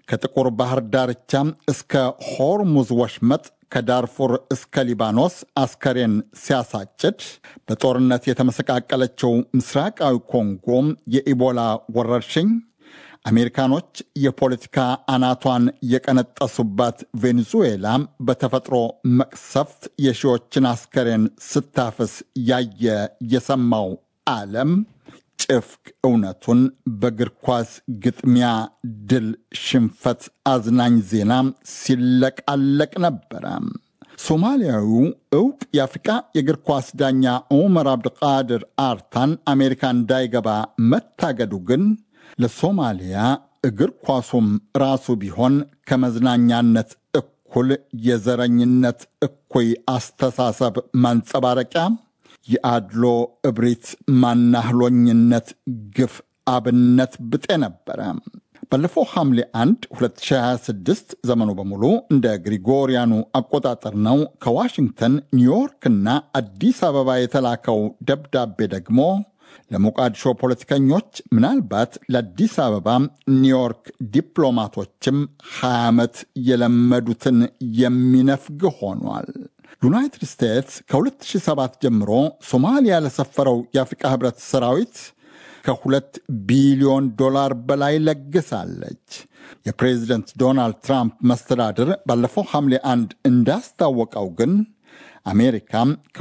ከጥቁር ባህር ዳርቻ እስከ ሆርሙዝ ወሽመጥ ከዳርፉር እስከ ሊባኖስ አስከሬን ሲያሳጭድ በጦርነት የተመሰቃቀለችው ምስራቃዊ ኮንጎ የኢቦላ ወረርሽኝ አሜሪካኖች የፖለቲካ አናቷን የቀነጠሱባት ቬኔዙዌላ በተፈጥሮ መቅሰፍት የሺዎችን አስከሬን ስታፍስ ያየ የሰማው ዓለም ጭፍቅ እውነቱን በእግር ኳስ ግጥሚያ ድል፣ ሽንፈት አዝናኝ ዜና ሲለቃለቅ ነበረ። ሶማሊያዊው እውቅ የአፍሪቃ የእግር ኳስ ዳኛ ዑመር አብድቃድር አርታን አሜሪካ እንዳይገባ መታገዱ ግን ለሶማሊያ እግር ኳሱም ራሱ ቢሆን ከመዝናኛነት እኩል የዘረኝነት እኩይ አስተሳሰብ ማንጸባረቂያ የአድሎ እብሪት፣ ማናህሎኝነት፣ ግፍ አብነት ብጤ ነበረ። ባለፈው ሐምሌ 1 2026 ዘመኑ በሙሉ እንደ ግሪጎሪያኑ አቆጣጠር ነው። ከዋሽንግተን ኒውዮርክና አዲስ አበባ የተላከው ደብዳቤ ደግሞ ለሞቃዲሾ ፖለቲከኞች ምናልባት ለአዲስ አበባ ኒውዮርክ ዲፕሎማቶችም 20 ዓመት የለመዱትን የሚነፍግ ሆኗል። ዩናይትድ ስቴትስ ከ2007 ጀምሮ ሶማሊያ ለሰፈረው የአፍሪቃ ህብረት ሰራዊት ከሁለት ቢሊዮን ዶላር በላይ ለግሳለች። የፕሬዚደንት ዶናልድ ትራምፕ መስተዳድር ባለፈው ሐምሌ አንድ እንዳስታወቀው ግን አሜሪካ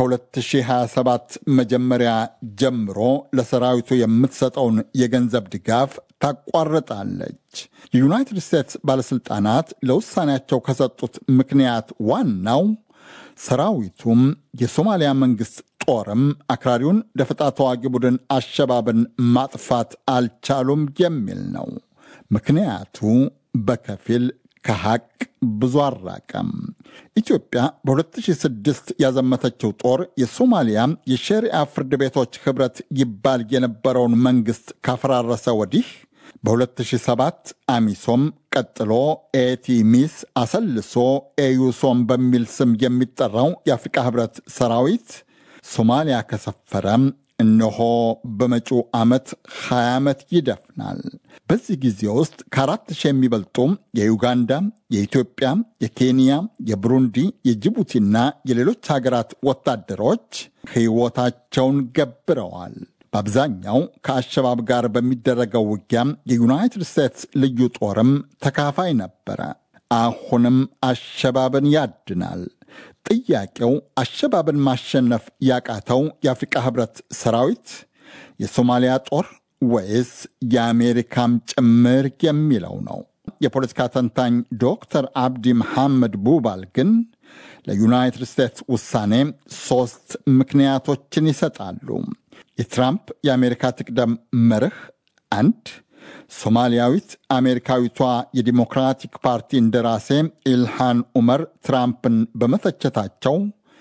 ከ2027 መጀመሪያ ጀምሮ ለሰራዊቱ የምትሰጠውን የገንዘብ ድጋፍ ታቋርጣለች። የዩናይትድ ስቴትስ ባለሥልጣናት ለውሳኔያቸው ከሰጡት ምክንያት ዋናው ሰራዊቱም የሶማሊያ መንግሥት ጦርም አክራሪውን ደፈጣ ተዋጊ ቡድን አሸባብን ማጥፋት አልቻሉም የሚል ነው። ምክንያቱ በከፊል ከሐቅ ብዙ አራቀም። ኢትዮጵያ በ2006 ያዘመተችው ጦር የሶማሊያ የሸሪዓ ፍርድ ቤቶች ኅብረት ይባል የነበረውን መንግሥት ካፈራረሰ ወዲህ በ2007 አሚሶም ቀጥሎ ኤቲሚስ አሰልሶ ኤዩሶም በሚል ስም የሚጠራው የአፍሪቃ ኅብረት ሰራዊት ሶማሊያ ከሰፈረም እነሆ በመጪው ዓመት 20 ዓመት ይደፍናል። በዚህ ጊዜ ውስጥ ከአራት ሺህ የሚበልጡ የዩጋንዳ፣ የኢትዮጵያ፣ የኬንያ፣ የብሩንዲ፣ የጅቡቲና የሌሎች ሀገራት ወታደሮች ሕይወታቸውን ገብረዋል። በአብዛኛው ከአሸባብ ጋር በሚደረገው ውጊያ የዩናይትድ ስቴትስ ልዩ ጦርም ተካፋይ ነበረ። አሁንም አሸባብን ያድናል። ጥያቄው አሸባብን ማሸነፍ ያቃተው የአፍሪቃ ህብረት ሰራዊት የሶማሊያ ጦር ወይስ የአሜሪካም ጭምር የሚለው ነው። የፖለቲካ ተንታኝ ዶክተር አብዲ መሐመድ ቡባል ግን ለዩናይትድ ስቴትስ ውሳኔ ሦስት ምክንያቶችን ይሰጣሉ። የትራምፕ የአሜሪካ ትቅደም መርህ አንድ ሶማሊያዊት አሜሪካዊቷ የዲሞክራቲክ ፓርቲ እንደራሴ ኢልሃን ኡመር ትራምፕን በመተቸታቸው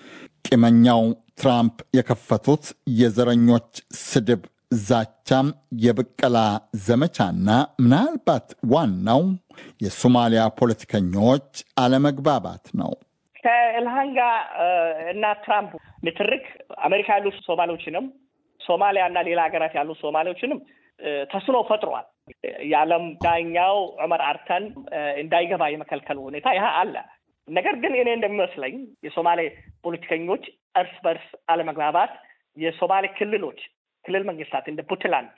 ቂመኛው ትራምፕ የከፈቱት የዘረኞች ስድብ፣ ዛቻ፣ የብቀላ ዘመቻና ምናልባት ዋናው የሶማሊያ ፖለቲከኞች አለመግባባት ነው። ከኢልሃን ጋር እና ትራምፕ ንትርክ አሜሪካ ያሉ ሶማሌዎችንም ሶማሊያ እና ሌላ ሀገራት ያሉ ሶማሌዎችንም ተስኖ ፈጥሯል። የዓለም ዳኛው ዑመር አርተን እንዳይገባ የመከልከሉ ሁኔታ ይህ አለ። ነገር ግን እኔ እንደሚመስለኝ የሶማሌ ፖለቲከኞች እርስ በርስ አለመግባባት የሶማሌ ክልሎች ክልል መንግስታት እንደ ፑንትላንድ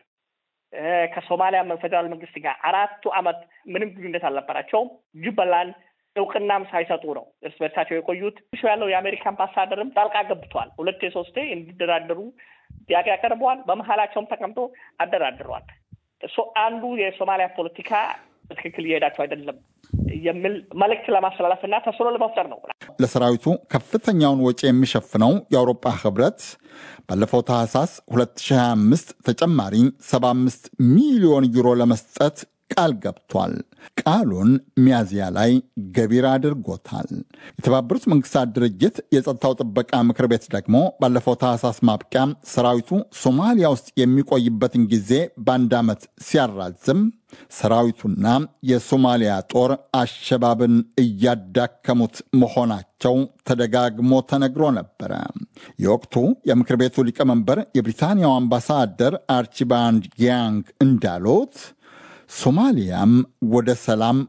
ከሶማሊያ ፌዴራል መንግስት ጋር አራቱ ዓመት ምንም ግንኙነት አልነበራቸውም። ጁበላንድ እውቅናም ሳይሰጡ ነው እርስ በርሳቸው የቆዩት። ያለው የአሜሪካ አምባሳደርም ጣልቃ ገብቷል። ሁለቴ ሶስቴ እንዲደራደሩ ጥያቄ ያቀርበዋል። በመሀላቸውም ተቀምጦ አደራድረዋል። እሱ አንዱ የሶማሊያ ፖለቲካ በትክክል እየሄዳቸው አይደለም የሚል መልእክት ለማስተላለፍ እና ተስሎ ለመፍጠር ነው። ለሰራዊቱ ከፍተኛውን ወጪ የሚሸፍነው የአውሮፓ ህብረት ባለፈው ታህሳስ 2025 ተጨማሪ 75 ሚሊዮን ዩሮ ለመስጠት ቃል ገብቷል። ቃሉን ሚያዝያ ላይ ገቢር አድርጎታል። የተባበሩት መንግስታት ድርጅት የጸጥታው ጥበቃ ምክር ቤት ደግሞ ባለፈው ታህሳስ ማብቂያ ሰራዊቱ ሶማሊያ ውስጥ የሚቆይበትን ጊዜ በአንድ ዓመት ሲያራዝም ሰራዊቱና የሶማሊያ ጦር አሸባብን እያዳከሙት መሆናቸው ተደጋግሞ ተነግሮ ነበረ። የወቅቱ የምክር ቤቱ ሊቀመንበር የብሪታንያው አምባሳደር አርቺባልድ ያንግ እንዳሉት ሶማሊያም ወደ ሰላም